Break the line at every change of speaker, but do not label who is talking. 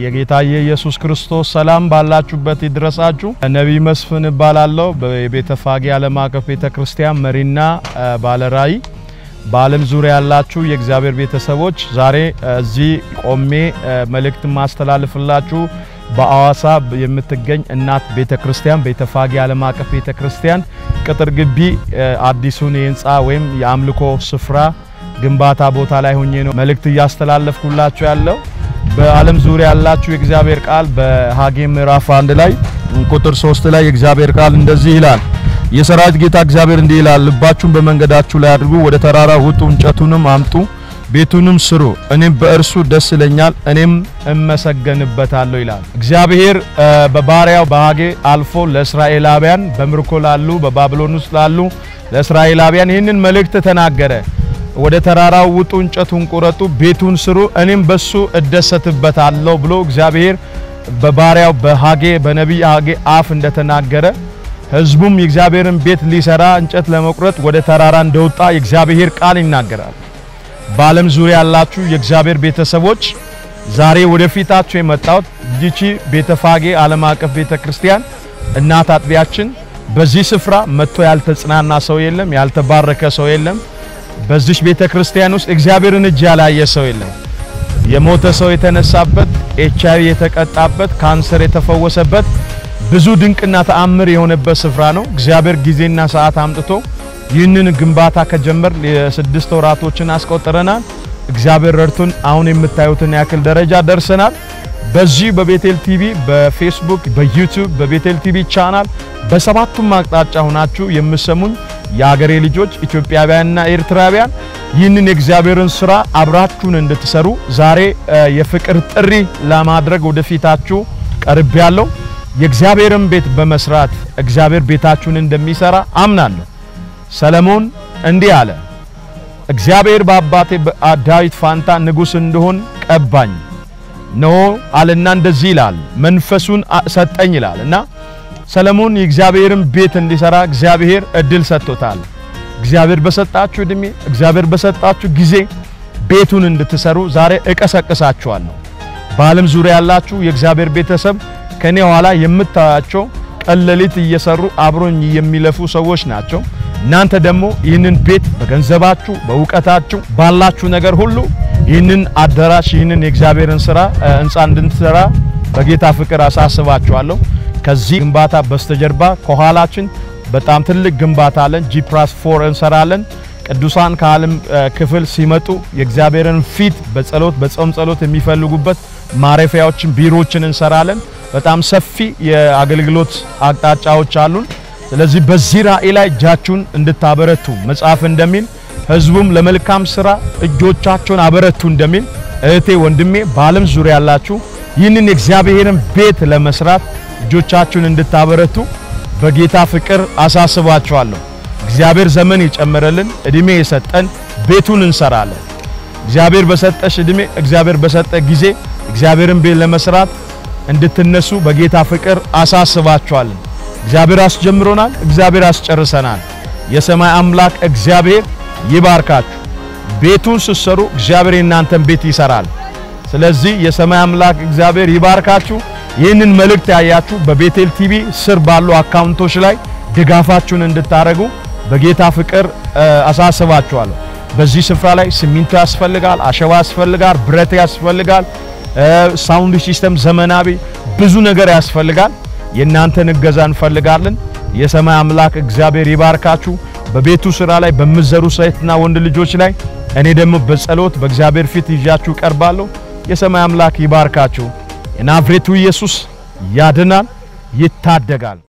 የጌታ የኢየሱስ ክርስቶስ ሰላም ባላችሁበት ይድረሳችሁ። ነቢይ መስፍን እባላለሁ። በቤተ ፋጌ ዓለም አቀፍ ቤተ ክርስቲያን መሪና ባለራእይ በዓለም ዙሪያ ያላችሁ የእግዚአብሔር ቤተሰቦች ዛሬ እዚህ ቆሜ መልእክት ማስተላልፍላችሁ በአዋሳ የምትገኝ እናት ቤተ ክርስቲያን ቤተ ፋጌ ዓለም አቀፍ ቤተ ክርስቲያን ቅጥር ግቢ አዲሱን የህንፃ ወይም የአምልኮ ስፍራ ግንባታ ቦታ ላይ ሆኜ ነው መልእክት እያስተላለፍኩላችሁ ያለው። በዓለም ዙሪያ ያላችሁ የእግዚአብሔር ቃል በሐጌ ምዕራፍ አንድ ላይ ቁጥር ሶስት ላይ የእግዚአብሔር ቃል እንደዚህ ይላል። የሰራዊት ጌታ እግዚአብሔር እንዲህ ይላል፣ ልባችሁን በመንገዳችሁ ላይ አድርጉ፣ ወደ ተራራ ውጡ፣ እንጨቱንም አምጡ፣ ቤቱንም ስሩ፣ እኔም በእርሱ ደስ ይለኛል፣ እኔም እመሰገንበታለሁ ይላል። እግዚአብሔር በባሪያው በሐጌ አልፎ ለእስራኤላውያን በምርኮ ላሉ በባቢሎን ውስጥ ላሉ ለእስራኤላውያን ይህንን መልእክት ተናገረ። ወደ ተራራው ውጡ፣ እንጨቱን ቁረጡ፣ ቤቱን ስሩ፣ እኔም በሱ እደሰትበታለሁ ብሎ እግዚአብሔር በባሪያው በሐጌ በነቢይ ሐጌ አፍ እንደተናገረ ሕዝቡም የእግዚአብሔርን ቤት ሊሰራ እንጨት ለመቁረጥ ወደ ተራራ እንደወጣ የእግዚአብሔር ቃል ይናገራል። በዓለም ዙሪያ ያላችሁ የእግዚአብሔር ቤተሰቦች ዛሬ ወደፊታችሁ የመጣሁት ይቺ ቤተ ፋጌ ዓለም አቀፍ ቤተ ክርስቲያን እናት አጥቢያችን በዚህ ስፍራ መጥቶ ያልተጽናና ሰው የለም፣ ያልተባረከ ሰው የለም። በዚህ ቤተ ክርስቲያን ውስጥ እግዚአብሔርን እጅ ያላየ ሰው የለም። የሞተ ሰው የተነሳበት፣ ኤች አይ ቪ የተቀጣበት፣ ካንሰር የተፈወሰበት ብዙ ድንቅና ተአምር የሆነበት ስፍራ ነው። እግዚአብሔር ጊዜና ሰዓት አምጥቶ ይህንን ግንባታ ከጀመር የስድስት ወራቶችን አስቆጥረናል። እግዚአብሔር ረድቶን አሁን የምታዩትን ያክል ደረጃ ደርሰናል። በዚህ በቤቴል ቲቪ በፌስቡክ፣ በዩቲዩብ፣ በቤቴል ቲቪ ቻናል በሰባቱም አቅጣጫ ሆናችሁ የምሰሙኝ የአገሬ ልጆች ኢትዮጵያውያንና ኤርትራውያን ይህንን የእግዚአብሔርን ስራ አብራችሁን እንድትሰሩ ዛሬ የፍቅር ጥሪ ለማድረግ ወደፊታችሁ ቀርብ ያለው የእግዚአብሔርን ቤት በመስራት እግዚአብሔር ቤታችሁን እንደሚሰራ አምናለሁ። ሰለሞን እንዲህ አለ፣ እግዚአብሔር በአባቴ ዳዊት ፋንታ ንጉሥ እንደሆን ቀባኝ ነው አለና እንደዚህ ይላል፣ መንፈሱን ሰጠኝ ይላል እና ሰለሞን የእግዚአብሔርን ቤት እንዲሰራ እግዚአብሔር እድል ሰጥቶታል። እግዚአብሔር በሰጣችሁ እድሜ፣ እግዚአብሔር በሰጣችሁ ጊዜ ቤቱን እንድትሰሩ ዛሬ እቀሰቅሳችኋለሁ። በዓለም ዙሪያ ያላችሁ የእግዚአብሔር ቤተሰብ ከኔ ኋላ የምታያቸው ቀን ሌሊት እየሰሩ አብሮኝ የሚለፉ ሰዎች ናቸው። እናንተ ደግሞ ይህንን ቤት በገንዘባችሁ፣ በእውቀታችሁ፣ ባላችሁ ነገር ሁሉ ይህንን አዳራሽ ይህንን የእግዚአብሔርን ስራ ህንፃ እንድንሰራ በጌታ ፍቅር አሳስባችኋለሁ። ከዚህ ግንባታ በስተጀርባ ከኋላችን በጣም ትልቅ ግንባታ አለን። ጂ ፕላስ ፎር እንሰራለን። ቅዱሳን ከዓለም ክፍል ሲመጡ የእግዚአብሔርን ፊት በጸሎት በጾም ጸሎት የሚፈልጉበት ማረፊያዎችን ቢሮዎችን እንሰራለን። በጣም ሰፊ የአገልግሎት አቅጣጫዎች አሉን። ስለዚህ በዚህ ራእይ ላይ እጃችሁን እንድታበረቱ መጽሐፍ እንደሚል ህዝቡም ለመልካም ስራ እጆቻቸውን አበረቱ እንደሚል እህቴ ወንድሜ፣ በዓለም ዙሪያ ያላችሁ ይህንን የእግዚአብሔርን ቤት ለመስራት እጆቻችሁን እንድታበረቱ በጌታ ፍቅር አሳስባችኋለሁ። እግዚአብሔር ዘመን የጨመረልን እድሜ የሰጠን ቤቱን እንሰራለን። እግዚአብሔር በሰጠሽ እድሜ፣ እግዚአብሔር በሰጠ ጊዜ እግዚአብሔርን ቤት ለመስራት እንድትነሱ በጌታ ፍቅር አሳስባችኋለን። እግዚአብሔር አስጀምሮናል፣ እግዚአብሔር አስጨርሰናል። የሰማይ አምላክ እግዚአብሔር ይባርካችሁ። ቤቱን ስትሰሩ እግዚአብሔር የእናንተን ቤት ይሰራል። ስለዚህ የሰማይ አምላክ እግዚአብሔር ይባርካችሁ። ይህንን መልእክት ያያችሁ በቤቴል ቲቪ ስር ባሉ አካውንቶች ላይ ድጋፋችሁን እንድታደርጉ በጌታ ፍቅር አሳስባችኋለሁ። በዚህ ስፍራ ላይ ሲሚንቶ ያስፈልጋል፣ አሸዋ ያስፈልጋል፣ ብረት ያስፈልጋል፣ ሳውንድ ሲስተም ዘመናዊ ብዙ ነገር ያስፈልጋል። የእናንተን እገዛ እንፈልጋለን። የሰማይ አምላክ እግዚአብሔር ይባርካችሁ። በቤቱ ስራ ላይ በምዘሩ ሴትና ወንድ ልጆች ላይ እኔ ደግሞ በጸሎት በእግዚአብሔር ፊት ይዣችሁ ቀርባለሁ። የሰማይ አምላክ ይባርካችሁ። የናዝሬቱ ኢየሱስ ያድናል፣ ይታደጋል።